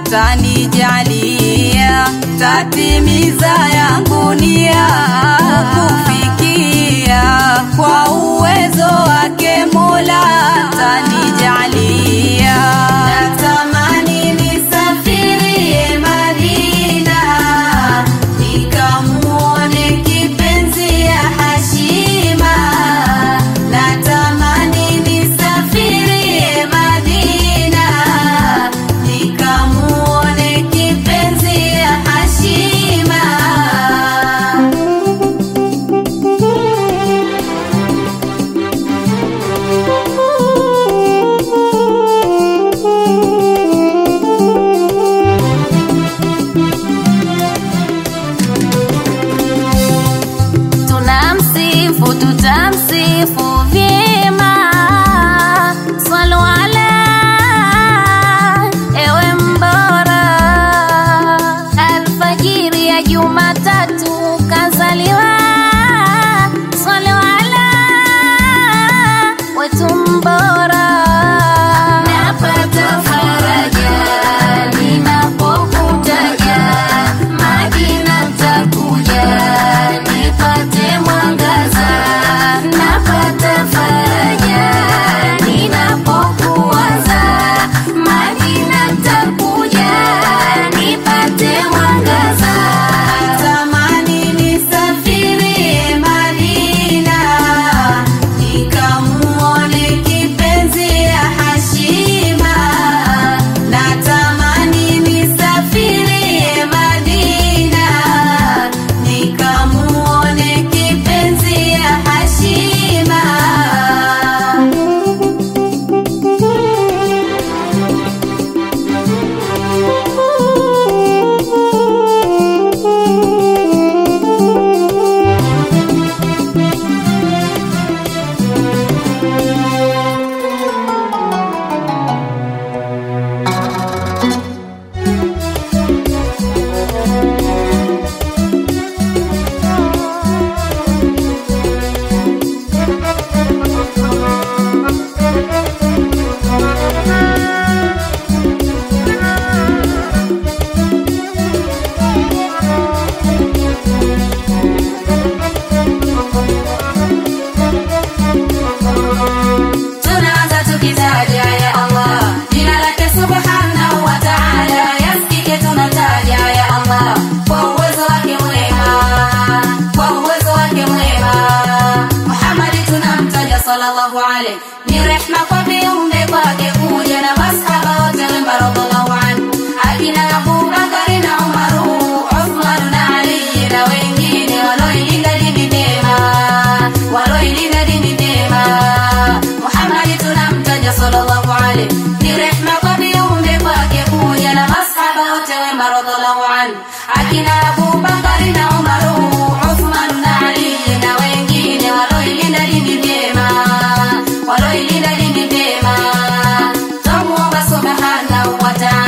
tanijalia, tatimiza yangu nia kufikia kwa uwezo wake Mola tanijalia. Natamani nisafirie Madina nikamuone kipenzi ya Hashima. Natamani nisafirie Madina nikamuone kipenzi ya Hashima. tunamsifu tutamsifu vyema swalu ala ewe mbora alfajiri ya jumatatu kazaliwa swalu ala wetu mbora napata faraja ninapokutaja majina takuja nipate mwangaza napata faraja ninapokuwaza majina takuja nipate mwangaza Tamani nisafirie Madina nikamuone kipenzi ya Hashima. Natamani nisafirie Madina nikamuone kipenzi ya Hashima. Tunaanza tukitaja ya Allah, jina lake subhanahu wa ta'ala, yasikike tunataja ya Allah, kwa uwezo wake mwema, kwa uwezo wake mwema. Muhammadi tunamtaja sallallahu alayhi, ni rehma kwa viumbe kwake kuja na masahaba wote wema radhiallahu anhu, akina Abu Bakari na Umaru, Uthman na Ali na wengine waloilinda dini vyema, waloilinda dini vyema. Muhammadi tunamtaja sallallahu alayhi, ni rehma kwa viumbe kwake kuja na masahaba wote wema radhiallahu anhu, akina Abu Bakari na Umaru, Uthman na Ali na wengine waloilinda dini vyema, waloilinda dini vyema. Twamuomba subhanahu wa ta'ala